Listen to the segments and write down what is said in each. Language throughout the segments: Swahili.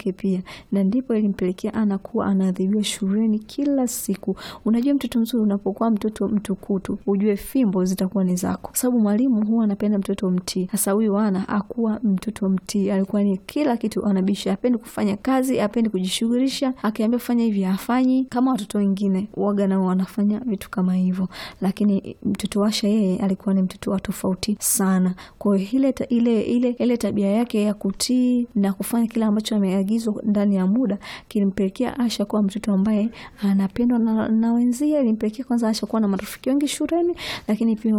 yake pia, na ndipo ilimpelekea Ana kuwa anaadhibiwa shuleni kila siku. Unajua, mtoto mzuri unapokuwa mtoto mtukutu, ujue fimbo zitakuwa ni zako, sababu mwalimu huwa anapenda mtoto mtii. Sasa huyu Ana akuwa mtoto mtii, alikuwa ni kila kitu anabisha, apendi kufanya kazi, apendi kujishughulisha, akiambia fanya hivi hafanyi. Kama watoto wengine waga nao wanafanya vitu kama hivyo, lakini mtoto Asha yeye alikuwa ni mtoto wa tofauti sana. Kwa hiyo ile, ile, ile, ile tabia yake ya kutii na kufanya kile ambacho ameagizwa ndani ya muda kilimpelekea Asha kuwa mtoto ambaye anapendwa na, na wenzie. Ilimpelekea kwanza Asha kuwa na marafiki wengi shuleni, lakini pia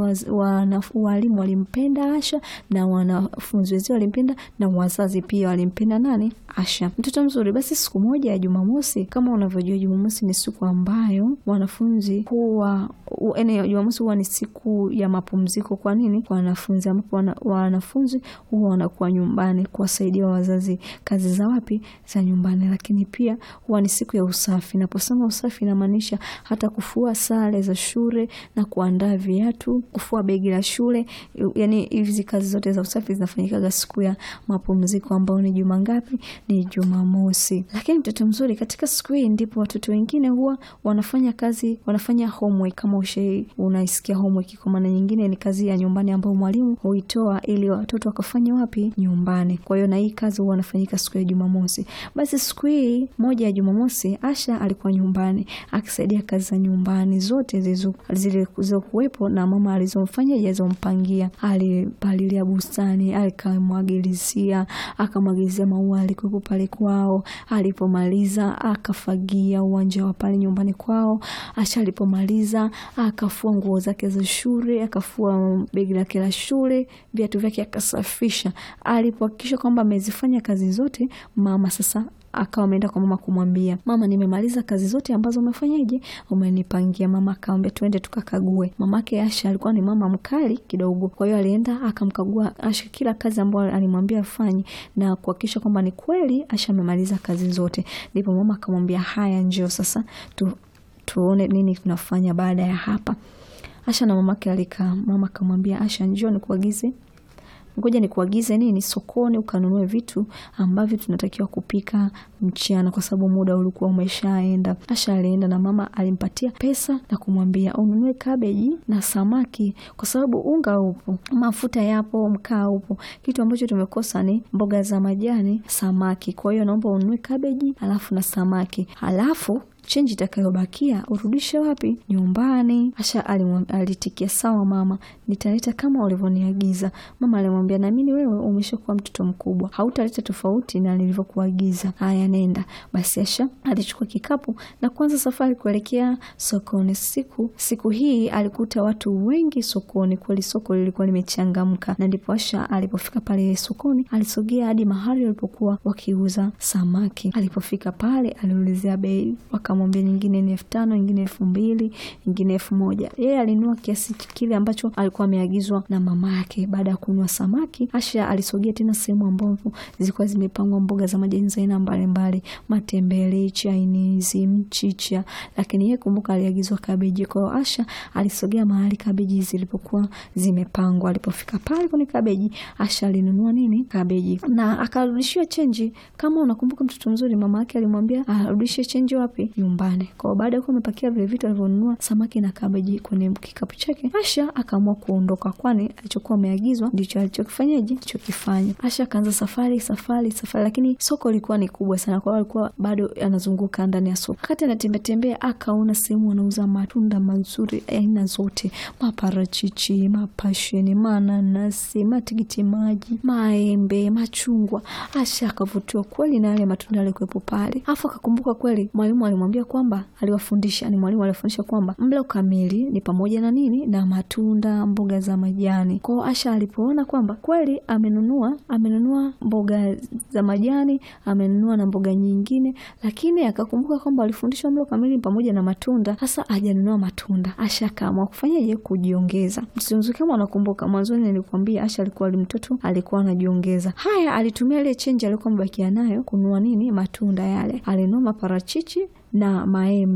walimu walimpenda Asha na wanafunzi wenzie walimpenda na wazazi pia walimpenda nani? Asha, mtoto mzuri. Basi siku moja ya Jumamosi, kama unavyojua Jumamosi ni siku ambayo wanafunzi huwa yaani, Jumamosi huwa ni siku ya mapumziko. Kwa nini? Kwa wanafunzi, ambapo wana, wanafunzi huwa wanakuwa nyumbani kuwasaidia wazazi kazi za wapi, za nyumbani. Lakini pia huwa ni siku ya usafi. Naposema usafi, inamaanisha hata kufua sare za shule na kuandaa viatu, kufua begi la shule. Yani hizi kazi zote za usafi zinafanyikaga siku ya mapumziko, ambao ni juma ngapi? Ni Jumamosi. Lakini mtoto mzuri, katika siku hii ndipo watoto wengine huwa wanafanya kazi, wanafanya homework. Kama ushe unaisikia homework, kwa maana nyingine ni kazi ya nyumbani ambayo mwalimu huitoa ili watoto wakafanya wapi? Nyumbani. Kwa hiyo na hii kazi huwa wanafanyika siku ya Jumamosi. Basi siku hii moja ya Jumamosi, Asha alikuwa nyumbani akisaidia kazi za nyumbani zote zilizokuwepo na mama alizomfanya alizompangia. Alipalilia bustani, akamwagilizia, akamwagilizia maua alikuwepo pale kwao. Alipomaliza akafagia uwanja wa pale nyumbani kwao. Asha alipomaliza akafua nguo zake za shule, akafua begi lake la shule, viatu vyake akasafisha. Alipohakikisha kwamba amezifanya kazi zote, mama sasa akawa ameenda kwa mama kumwambia, mama, nimemaliza kazi zote ambazo umefanyaje, umenipangia. Mama akamwambia twende tukakague. Mamake Asha alikuwa ni mama mkali kidogo, kwa hiyo alienda akamkagua Asha kila kazi ambayo alimwambia afanye na kuhakikisha kwamba ni kweli Asha amemaliza kazi zote. Ndipo mama akamwambia, haya, njoo sasa tu, tuone nini tunafanya baada ya hapa. Asha na mamake alikaa. Mama akamwambia Asha, njoo nikuagize ngoja nikuagize nini sokoni ukanunue vitu ambavyo tunatakiwa kupika mchana, kwa sababu muda ulikuwa umeshaenda. Asha alienda na mama alimpatia pesa na kumwambia ununue kabeji na samaki, kwa sababu unga upo, mafuta yapo, mkaa upo. Kitu ambacho tumekosa ni mboga za majani, samaki. Kwa hiyo naomba ununue kabeji alafu na samaki, alafu chenji itakayobakia urudishe wapi? Nyumbani. Asha alitikia sawa mama, nitaleta kama ulivyoniagiza. Mama alimwambia, naamini wewe umeshakuwa mtoto mkubwa, hautaleta tofauti na nilivyokuagiza. Haya, nenda basi. Asha alichukua kikapu na kuanza safari kuelekea sokoni. Siku siku hii alikuta watu wengi sokoni, kweli soko lilikuwa limechangamka, na ndipo Asha alipofika pale sokoni alisogea hadi mahali walipokuwa wakiuza samaki. Alipofika pale aliulizia bei mwambia nyingine ni elfu tano nyingine elfu mbili nyingine elfu moja Yeye alinunua kiasi kile ambacho alikuwa ameagizwa na mama yake. Baada ya kununua samaki, Asha alisogea tena sehemu ambapo zilikuwa zimepangwa mboga za majani za aina mbalimbali, matembele, chainizi, mchicha, lakini yeye kumbuka, aliagizwa kabeji. Kwa hiyo Asha alisogea mahali kabeji zilipokuwa zimepangwa. Alipofika pale kwenye kabeji, Asha alinunua nini? Kabeji na akarudishiwa chenji. Kama unakumbuka, mtoto mzuri, mama yake alimwambia arudishe chenji wapi? nyumbani. Kwa baada ya kuwa amepakia vile vitu alivyonunua samaki na kabeji kwenye kikapu chake, Asha akaamua kuondoka, kwani alichokuwa ameagizwa ndicho alichokifanyaje, alichokifanya. Asha akaanza safari safari safari, lakini soko lilikuwa ni kubwa sana, kwa hiyo alikuwa bado anazunguka ndani ya soko. Wakati anatembea tembea, akaona sehemu wanauza matunda mazuri aina zote, maparachichi, mapasheni, mananasi, matikiti maji, maembe, machungwa. Asha akavutiwa kweli na yale matunda yalikuwepo pale, afu akakumbuka kweli mwalimu alimwambia kwamba aliwafundisha ni mwalimu aliwafundisha kwamba mlo kamili ni pamoja na nini na matunda, mboga za majani. Kwao Asha alipoona kwamba kweli amenunua amenunua mboga za majani, amenunua na mboga nyingine, lakini akakumbuka kwamba alifundishwa mlo kamili ni pamoja na matunda, hasa hajanunua matunda. Asha akaamua kufanyaje? Kujiongeza. Msimuzi, kama unakumbuka mwanzoni nilikwambia Asha alikuwa mtoto alikuwa anajiongeza. Haya, alitumia ile chenji alikuwa amebakia nayo kununua nini? Matunda yale. Alinunua maparachichi na maembe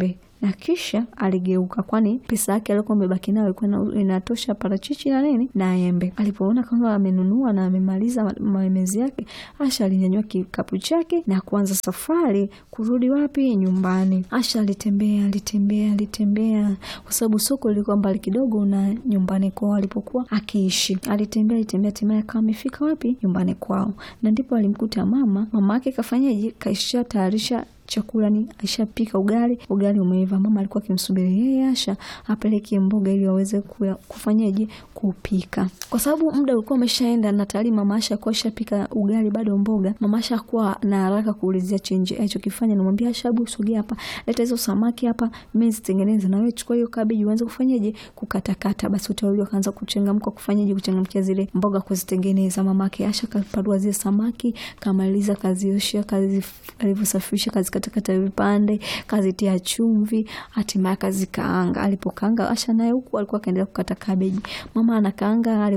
na kisha aligeuka, kwani pesa yake aliyokuwa amebaki nayo ilikuwa inatosha parachichi na nini na embe. Alipoona kwamba amenunua na amemaliza maemezi yake, Asha alinyanyua kikapu chake na kuanza safari kurudi wapi? Nyumbani. Asha alitembea alitembea alitembea, kwa sababu soko lilikuwa mbali kidogo na nyumbani kwao alipokuwa akiishi. Alitembea alitembea, hatimaye akawa amefika wapi? Nyumbani kwao, na ndipo alimkuta mama. Mama yake kafanyaje? Kaisha tayarisha chakula ni aishapika ugali, ugali umeiva. Mama alikuwa akimsubiri yeye Asha apeleke mboga ili waweze kufanyaje kupika, kwa sababu muda ulikuwa umeshaenda na tayari mama Asha alikuwa ashapika ugali, bado mboga. Mama Asha hakuwa na haraka kuulizia chenje alichokifanya, namwambia Asha, hebu sogea hapa, leta hizo samaki hapa, mimi zitengeneze, na wewe chukua hiyo kabeji uanze kufanyaje kukatakata. Basi wote wawili wakaanza kuchangamka kufanyaje kuchangamkia zile mboga kuzitengeneza. Mama yake Asha kaparua zile samaki, kamaliza kaziosha, kazi alivyosafisha kazi katakata vipande kazitia chumvi, hatimaye kazikaanga. Alipokaanga Asha naye huku alikuwa akaendelea kukata kabeji. Mama anakaanga